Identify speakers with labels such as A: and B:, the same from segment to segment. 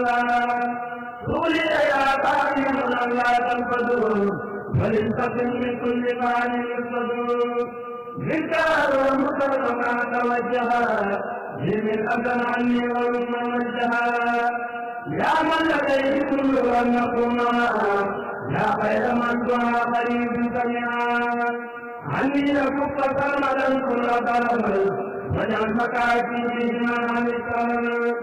A: قولي يا قائم لا تنفذوا فلتقم من كل فعل يصدر منك ومكرما توجها من أذن عني ومن وجها يا من لديه كل أن نكون يا خير من دعا قريب سمعا عني لكف سرمدا كل ضرب واجعل مكاتي بهما عن السلام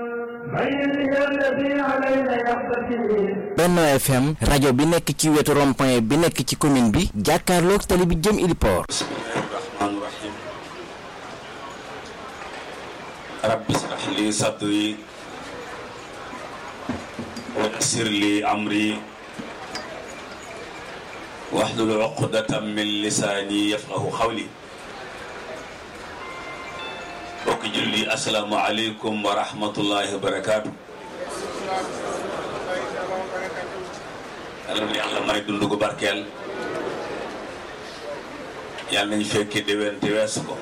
B: Benno FM rajo bi nekk ci wetu rond-point bi nekk ci commune bi jàkkaarloog tali bi jëm Iliport
C: bismillahi rahmaani rahim rabbi israh li sadri wa yassir li amri wahlul uqdatan min lisaani yafqahu qawli bokki julli asalaamu aleykum wa rahmatullahi wa barakaatu yàlla na yàlla may dund gu barkeel yàlla nañ fekki déwén te weesu ko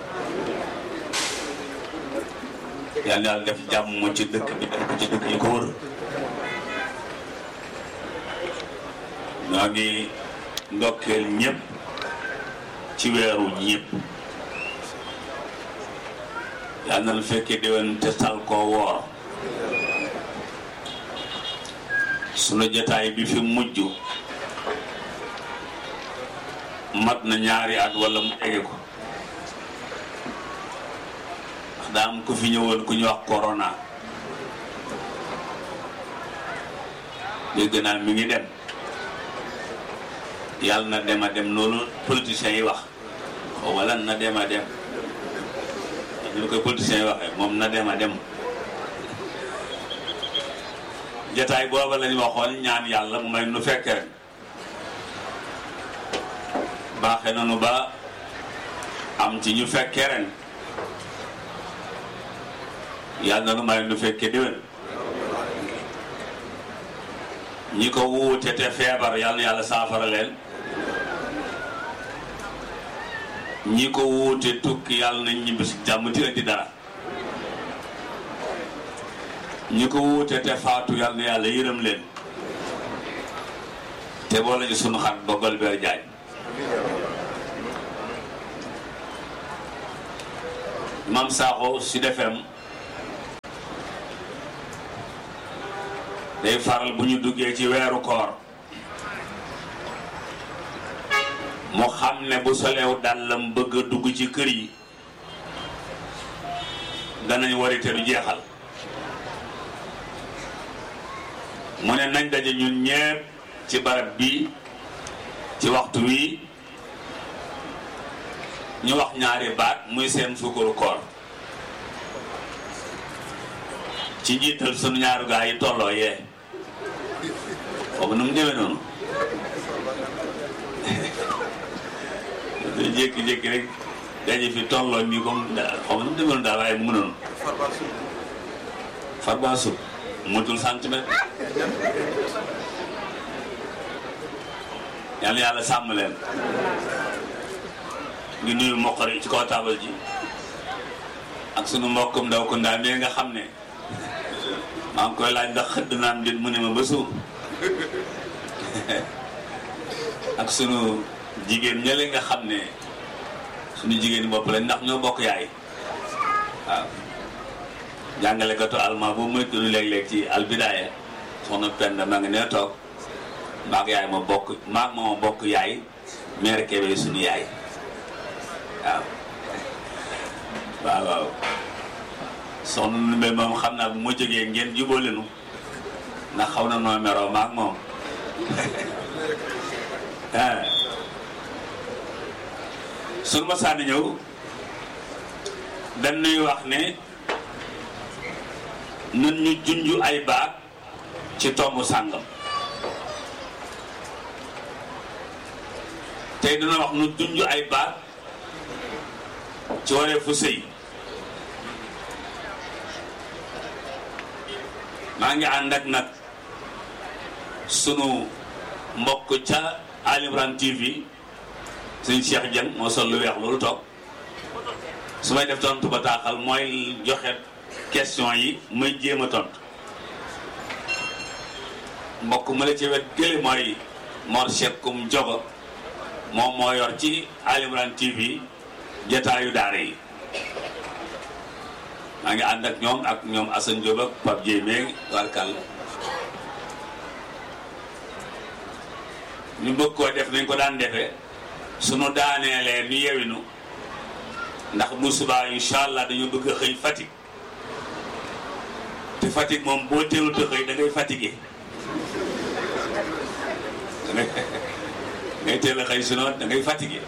C: yàlla na yàlla def jàmm ci dëkk bi def ko ci dëkk yi ko wër ñoo ngi ndokkeel ñëpp ci weeru ñëpp yàlla na fekkee déwén te tal koo woor sunu jotaay bi fi mujj mat na ñaari at wala mu tege ko ndax daa am ku fi ñëwoon ku ñu wax corona dégg naa mi ngi dem yàlla na dem a dem noonu politiciens yi wax xaw ma lan na dem a dem ñu koy politiciens yi waxee moom na dem a dem jataay booba lañ waxoon ñaan yàlla mu may nu fekke ren baaxe nanu ba am ci ñu fekke ren yàlla na nu may nu fekke déwén ñi ko wuute te feebar yàlla na yàlla saafara leen ñi ko wuute tukki yàlla nañ ñibbi si jàmm ti indi dara ñi ko wuute te faatu yàlla na yàlla yërëm leen te boo lañu sunu xat ba Golbert Diagne Mam Sakho Sud FM day faral bu ñu duggee ci weeru koor mu xam ne bu soleew dàllam bëgg a dugg ci kër yi danañ warite du jeexal mu ne nañ daje ñun ñépp ci barab bi ci waxtu wi ñu wax ñaari baat muy seen sukkaru koor ci njiital sunu ñaaru gaa yi tolloo yee foofu nu mu demee noonu dañu jékki-jékki rek daje fi tolloo nii comme xaw ma nu mu demee noonu daal waaye mu noonu farba sub mutul centimètre yàlla yàlla sàmm leen ngi nuyu moqari ci kaw taabal ji ak sunu mbokkum ndaw ko ndaa mais nga xam ne maa ngi koy laaj ndax xëdd naan dit mu ne ma ba suuf ak sunu jigéen ñële nga xam ne sunu jigéen bopp lañ ndax ñoo bokk yaay waaw jàngalekatu alma bu muy tudd léeg-léeg ci albidaaya soxna Penda ma nga nee toog maag yaay ma bokk maag ma ma bokk yaay mère Kébé sunu yaay waaw waaw waaw soxna Ndumbe moom xam naa bu ma jógee ngeen jubóo leenu ndax xaw na noo meroo maag moom sunu ma sànni ñëw dañ nuy wax ne nun ñu junj ay baat ci tomb sàngam tey dina wax nu junj ay baat ci waree fu sëy maa ngi ànd ak nag sunu mbokk ca Ali Imran TV suñ Cheikh Dieng moo sol lu weex loolu toog su may def tontu ba taaxal mooy joxe question yi may jéem a tontu mbokk ma la ci wet gële mooy Mor Sekkum Jogo moom moo yor ci Ali Imran TV jataayu daara yi maa ngi ànd ak ñoom ak ñoom Assane Diop ak Pape Dieye meeg warkal ñu bëgg koo def nañ ko daan defee sunu daaneelee ni yewinu ndax bu subaa incha allah dañu bëgg a xëy Fatick te Fatick moom boo teelut a xëy da ngay fatigué ngay teel a xëy sinon da ngay fatigué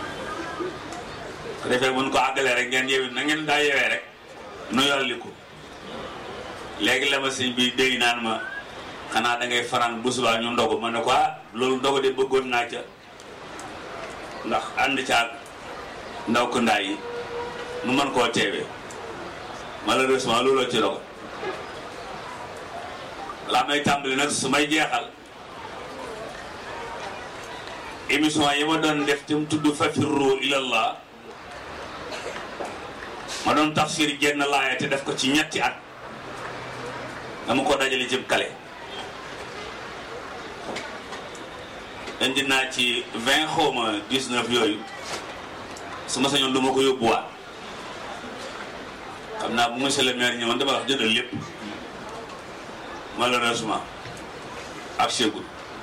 C: ko defee mun ko àggalee rek ngeen yewi na ngeen daa yewee rek nu yolli ko léegi la ma sëñ bi dégg naan ma xanaa da ngay faran bu subaa ñu ndogu ma ne ko ah loolu ndogu de bëggoon naa ca ndax ànd caag ndaw ko ndaa yi nu mën koo teewee malheureusement looloo ci dogo laa may tàmbali nag su may jeexal émission yi ma doon def te mu tudd fafirru ilallah ma doon tafsir jenn laaya te def ko ci ñetti at dama ko dajale ci kale indi naa ci vingt xawma dix-neuf yooyu su ma sañoon du ma ko yóbbuwaat xam naa bu monsieur le maire ñëwoon dama wax jëndal lépp malheureusement ak chegul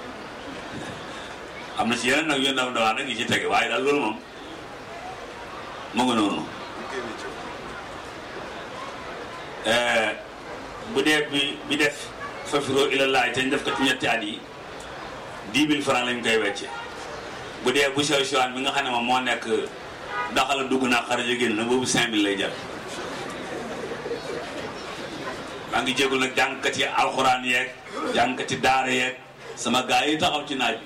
C: am na ci yeneen nag yu ndaw ndawaan nag yi ci tege waaye daal loolu moom mu ngi noonu bu dee bi bi def fafiroo ilallaay te ñu def ko ci ñetti at yi dix mille francs lañ koy wecce bu dee bu sew sewaan bi nga xam ne moom moo nekk daxala dugg naa xaraja génn na boobu cinq mille lay jar maa ngi jégul nag jàngkati alxuraan yeeg jàngkati daara yeeg sama gaa yi taxaw ci naaj bi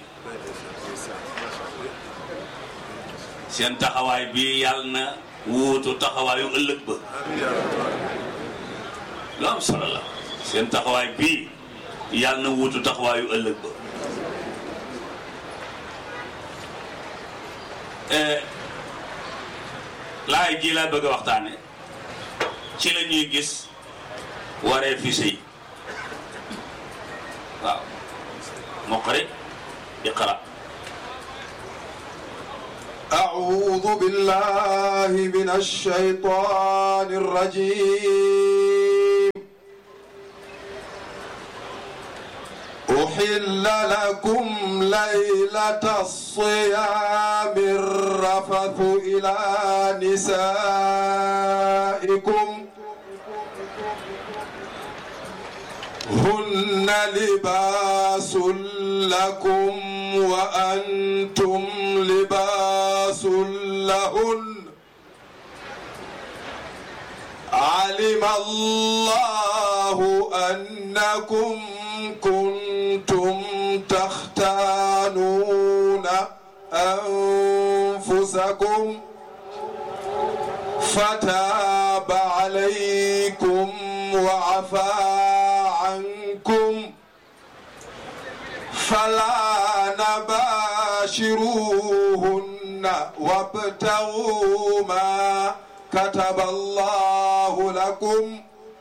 C: seen taxawaay bi yàlla na wuutu taxawaayu ëllëg ba lu am solo la seen taxawaay bii yàlla na wuutu taxawaayu ëllëg ba laay ji laa bëgg a waxtaane ci la ñuy gis waree fi sëy waaw muqri iqra
D: أعوذ بالله من الشيطان الرجيم أحل لكم ليلة الصيام الرفث إلى نسائكم هن لباس لكم وأنتم لباس لهن علم الله أنكم كنتم تختانون أنفسكم فتاب عليكم وعفى عنكم فلا نباشروهن وابتغوا ما كتب الله لكم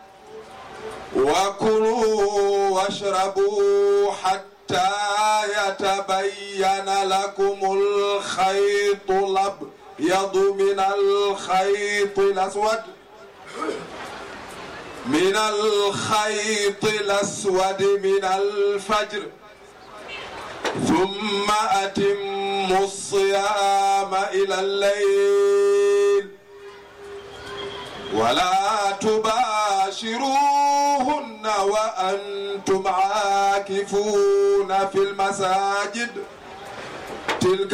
D: وكلوا واشربوا حتى يتبين لكم الخيط الأبيض من الخيط الأسود من الخيط الأسود من الفجر ثم أتموا الصيام إلى الليل ولا تباشروهن وأنتم عاكفون في المساجد تلك